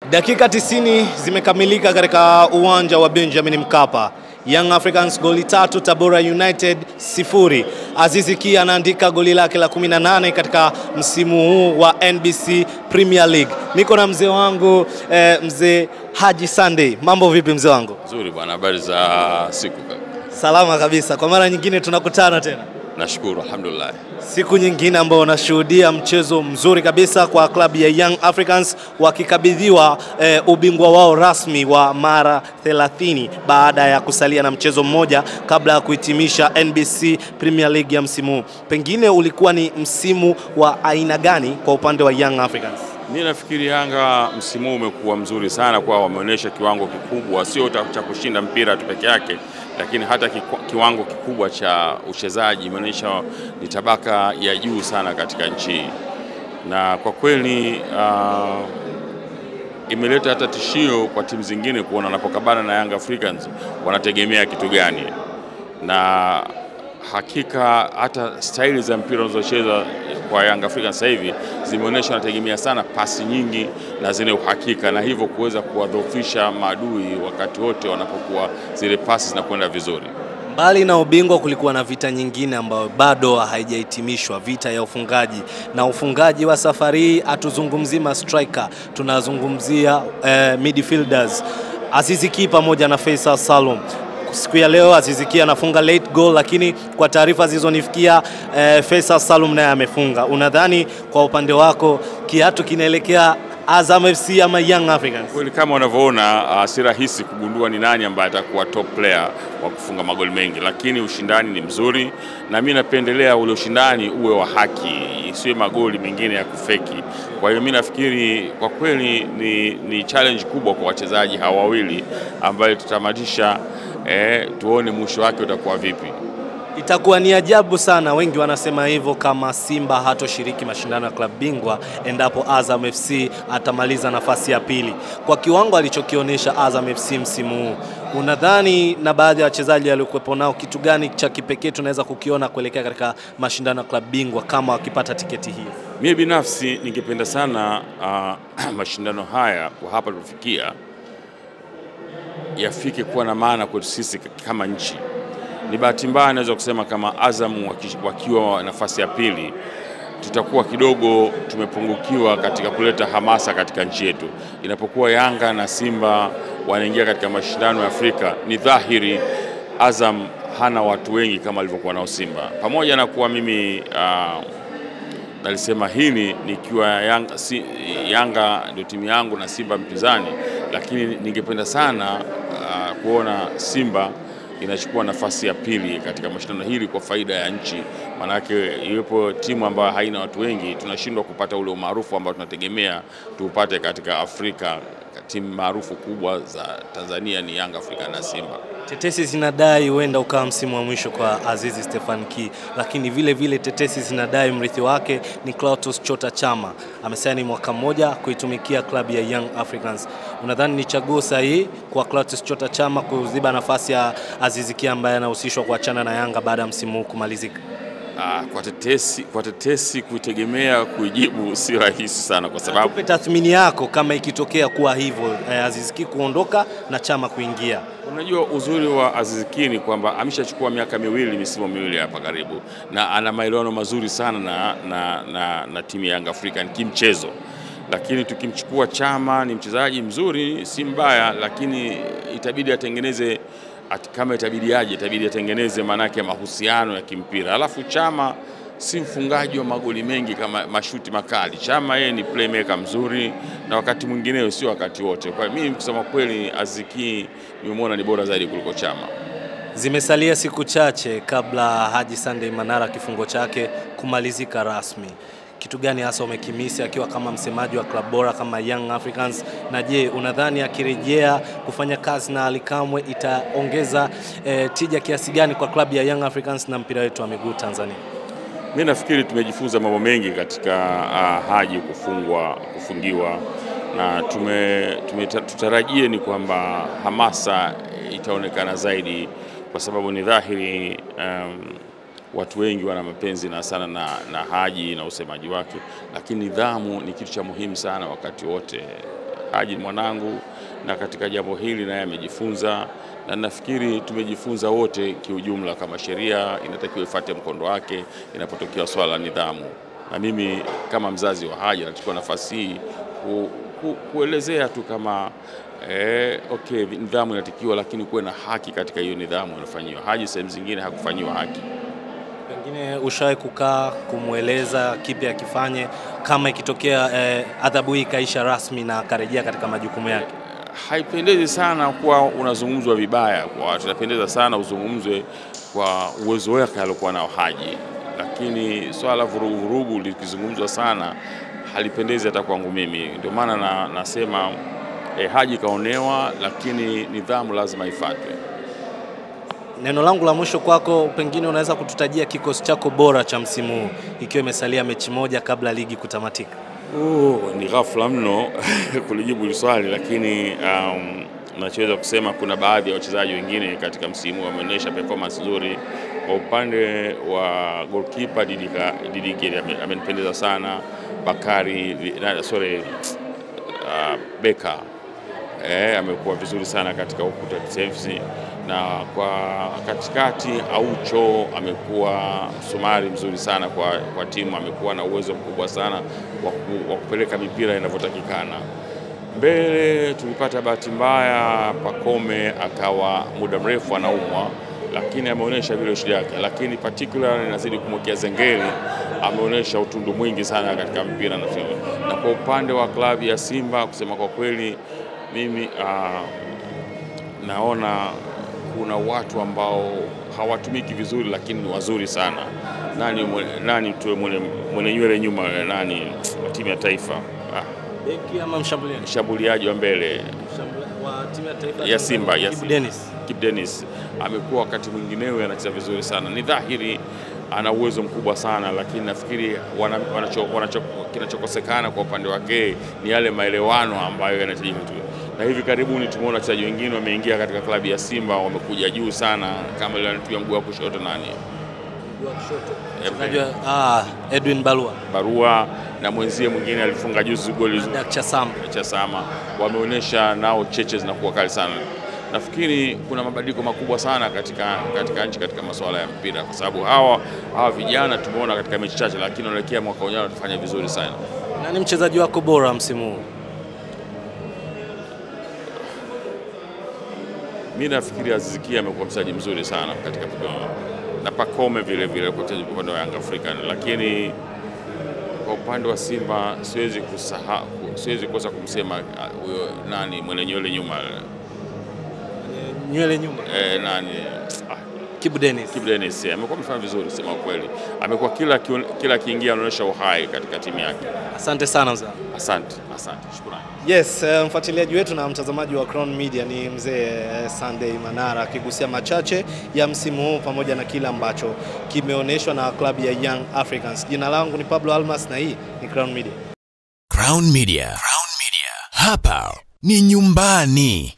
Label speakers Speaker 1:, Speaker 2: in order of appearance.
Speaker 1: Dakika 90 zimekamilika katika uwanja wa Benjamin Mkapa. Young Africans goli tatu, Tabora United sifuri. Azizi Ki anaandika goli lake la 18 katika msimu huu wa NBC Premier League. Niko na mzee wangu eh, mzee Haji Sunday. Mambo vipi mzee wangu?
Speaker 2: Nzuri bwana, habari za siku kaka?
Speaker 1: Salama kabisa. Kwa mara nyingine tunakutana tena.
Speaker 2: Nashukuru, alhamdulillah.
Speaker 1: Siku nyingine ambao unashuhudia mchezo mzuri kabisa kwa klabu ya Young Africans wakikabidhiwa eh, ubingwa wao rasmi wa mara 30 baada ya kusalia na mchezo mmoja kabla ya kuhitimisha NBC Premier League ya msimu huu. Pengine ulikuwa ni msimu wa aina gani kwa upande wa Young Africans?
Speaker 2: Mimi nafikiri Yanga msimu huu umekuwa mzuri sana, kwa wameonyesha kiwango kikubwa, sio ta- cha kushinda mpira tu peke yake, lakini hata kikwa- kiwango kikubwa cha uchezaji imeonyesha ni tabaka ya juu sana katika nchi hii, na kwa kweli uh, imeleta hata tishio kwa timu zingine kuona wanapokabana na Young Africans wanategemea kitu gani, na hakika hata staili za mpira unazocheza kwa Young Africans sasa hivi zimeonyesha wanategemea sana pasi nyingi na zenye uhakika, na hivyo kuweza kuwadhoofisha maadui wakati wote wanapokuwa zile pasi zinakwenda vizuri.
Speaker 1: Mbali na ubingwa kulikuwa na vita nyingine ambayo bado haijahitimishwa, vita ya ufungaji. Na ufungaji wa safari hii hatuzungumzii ma striker, tunazungumzia eh, midfielders Azizi Ki pamoja na Faisal Salum. Siku ya leo Azizi Ki anafunga late goal, lakini kwa taarifa zilizonifikia eh, Faisal Salum naye amefunga. Unadhani kwa upande wako kiatu kinaelekea Azam FC ama Young Africans?
Speaker 2: Kweli kama unavyoona, uh, si rahisi kugundua ni nani ambaye atakuwa top player wa kufunga magoli mengi, lakini ushindani ni mzuri, na mimi napendelea ule ushindani uwe wa haki, isiwe magoli mengine ya kufeki. Kwa hiyo mimi nafikiri kwa kweli ni, ni challenge kubwa kwa wachezaji hawa wawili ambayo tutamatisha, eh, tuone mwisho wake utakuwa vipi.
Speaker 1: Itakuwa ni ajabu sana, wengi wanasema hivyo, kama Simba hatoshiriki mashindano ya klabu bingwa endapo Azam FC atamaliza nafasi ya pili kwa kiwango alichokionyesha Azam FC msimu huu. Unadhani na baadhi ya wachezaji waliokuwepo nao, kitu gani cha kipekee tunaweza kukiona kuelekea katika mashindano ya klabu bingwa kama wakipata tiketi hii?
Speaker 2: Mimi binafsi ningependa sana uh, mashindano haya kwa hapa tulipofikia yafike kuwa na maana kwetu sisi kama nchi. Ni bahati mbaya naweza kusema kama Azam waki- wakiwa nafasi ya pili tutakuwa kidogo tumepungukiwa katika kuleta hamasa katika nchi yetu. Inapokuwa Yanga na Simba wanaingia katika mashindano ya Afrika, ni dhahiri Azam hana watu wengi kama alivyokuwa nao Simba, pamoja na kuwa mimi uh, nalisema hili nikiwa Yanga, si, Yanga ndio timu yangu na Simba mpinzani, lakini ningependa sana uh, kuona Simba inachukua nafasi ya pili katika mashindano hili kwa faida ya nchi. Maanake iwepo timu ambayo haina watu wengi, tunashindwa kupata ule umaarufu ambao tunategemea tuupate katika Afrika. Timu maarufu kubwa za Tanzania ni Yanga Afrika na Simba.
Speaker 1: Tetesi zinadai huenda ukawa msimu wa mwisho kwa Azizi Stefan Ki, lakini vile vile tetesi zinadai mrithi wake ni Clatous Chota Chama. Amesaini mwaka mmoja kuitumikia klabu ya Young Africans. Unadhani ni chaguo sahihi kwa Clatous Chota Chama kuziba nafasi ya Azizi Ki ambaye anahusishwa kuachana na Yanga baada ya msimu huu kumalizika?
Speaker 2: Ah, kwa tetesi, kwa tetesi kuitegemea kuijibu si rahisi sana kwa sababu
Speaker 1: Tupe tathmini yako kama ikitokea kuwa hivyo, eh, Azizi Ki kuondoka na Chama kuingia.
Speaker 2: Unajua uzuri wa Aziz Ki ni kwamba ameshachukua miaka miwili misimu miwili hapa karibu, na ana maelewano mazuri sana na, na, na, na timu ya Yanga African kimchezo, lakini tukimchukua Chama ni mchezaji mzuri, si mbaya, lakini itabidi atengeneze at, kama itabidi aje, itabidi atengeneze maanake mahusiano ya kimpira. Alafu Chama si mfungaji wa magoli mengi kama mashuti makali. Chama yeye ni playmaker mzuri, na wakati mwingineo sio wakati wote. Kwa hiyo mimi kusema kweli, Aziz Ki nimemwona ni bora zaidi kuliko Chama.
Speaker 1: Zimesalia siku chache kabla Haji Sunday Manara kifungo chake kumalizika rasmi. Kitu gani hasa umekimisi akiwa kama msemaji wa klabu bora kama Young Africans? Na je, unadhani akirejea kufanya kazi na Ali Kamwe itaongeza eh, tija kiasi gani kwa klabu ya Young Africans na mpira wetu wa miguu Tanzania?
Speaker 2: Mi nafikiri tumejifunza mambo mengi katika uh, Haji kufungwa kufungiwa na tume, tume, tutarajie ni kwamba hamasa itaonekana zaidi, kwa sababu ni dhahiri um, watu wengi wana mapenzi na sana na, na Haji na usemaji wake, lakini nidhamu ni kitu cha muhimu sana wakati wote. Haji ni mwanangu, na katika jambo hili naye amejifunza, na nafikiri tumejifunza wote kiujumla, kama sheria inatakiwa ifuate mkondo wake inapotokea swala la nidhamu. Na mimi kama mzazi wa Haji nachukua nafasi hii ku, ku, kuelezea tu kama eh, okay, nidhamu inatakiwa, lakini kuwe na haki katika hiyo nidhamu inafanyiwa. Haji sehemu zingine hakufanyiwa haki.
Speaker 1: Pengine ushawahi kukaa kumweleza kipi akifanye kama ikitokea eh, adhabu hii ikaisha rasmi na akarejea katika majukumu yake?
Speaker 2: haipendezi sana kuwa unazungumzwa vibaya kwa watu. Inapendeza sana uzungumzwe kwa uwezo wake aliokuwa nao Haji, lakini swala la vurugu vurugu likizungumzwa sana halipendezi hata kwangu mimi. Ndio maana na, nasema eh, Haji kaonewa, lakini nidhamu lazima ifuatwe.
Speaker 1: Neno langu la mwisho kwako, pengine unaweza kututajia kikosi chako bora cha msimu huu ikiwa imesalia mechi moja kabla ligi kutamatika?
Speaker 2: Oh, ni ghafla mno kulijibu hili swali, lakini um, nachoweza kusema kuna baadhi ya wachezaji wengine katika msimu wameonyesha performance nzuri. Kwa upande wa goalkeeper Didika Didike ame- amenipendeza sana. Bakari vi- na- sorry, uh, Beka eh, amekuwa vizuri sana katika ukuta defense, na kwa katikati Aucho amekuwa msumari mzuri sana kwa, kwa timu. Amekuwa na uwezo mkubwa sana wa ku- wa kupeleka mipira inavyotakikana. Mbele tulipata bahati mbaya, Pakome akawa muda mrefu anaumwa, lakini ameonyesha vile shida yake, lakini particular inazidi kumwekea Zengeli, ameonyesha utundu mwingi sana katika mpira na na kwa upande wa klabu ya Simba, kusema kwa kweli mimi ah, naona kuna watu ambao hawatumiki vizuri, lakini ni wazuri sana. Nani mwe- nani tu mwenye, mwenye nywele nyuma, nani wa timu ya taifa ah,
Speaker 1: Beki ama mshambuliaji?
Speaker 2: mshambuliaji wa mbele
Speaker 1: Mshambuli- wa timu ya taifa
Speaker 2: ya Simba ya
Speaker 1: Kibu
Speaker 2: Simba.
Speaker 1: Dennis.
Speaker 2: Kip Dennis amekuwa wakati mwingineo anacheza vizuri sana. Ni dhahiri ana uwezo mkubwa sana, lakini nafikiri wana, wanacho, wanacho, kinachokosekana kwa upande wake ni yale maelewano ambayo yanahitajika tu. Na hivi karibuni tumeona wachezaji wengine wameingia katika klabu ya Simba wamekuja juu sana, kama ile anatumia mguu wa kushoto nani
Speaker 1: Mchezaji wa- ah, Edwin Balua
Speaker 2: Barua na mwenzie mwingine alifunga juzi goli
Speaker 1: Dak Chasam.
Speaker 2: cha Sama wameonyesha nao cheche zinakuwa kali sana. Nafikiri kuna mabadiliko makubwa sana katika, katika nchi katika masuala ya mpira, kwa sababu hawa hawa vijana tumeona katika mechi chache, lakini wanaelekea mwaka ujao watafanya vizuri sana.
Speaker 1: Nani mchezaji wako bora msimu huu?
Speaker 2: Mi nafikiri Aziz Ki amekuwa mchezaji mzuri sana katika na Pakome vile vile kwa mchezaji kwa upande wa Young African, lakini kwa upande wa Simba siwezi kusahau, siwezi kosa kumsema ah, huyo nani mwenye nywele nyuma
Speaker 1: Nywele nyuma.
Speaker 2: eh, nani ah,
Speaker 1: Kibu Dennis.
Speaker 2: Kibu Dennis eh, amekuwa amefanya vizuri sema ukweli, amekuwa kila kion- kila akiingia anaonyesha uhai katika timu yake.
Speaker 1: Asante sana mzee.
Speaker 2: Asante, asante, shukrani.
Speaker 1: Yes, eh, mfuatiliaji wetu na mtazamaji wa Crown Media ni mzee eh, Sunday Manara akigusia machache ya msimu huu pamoja na kile ambacho kimeonyeshwa na klabu ya Young Africans. Jina langu ni Pablo Almas na hii ni Crown Media.
Speaker 3: Crown Media. Crown Media. Hapa ni nyumbani.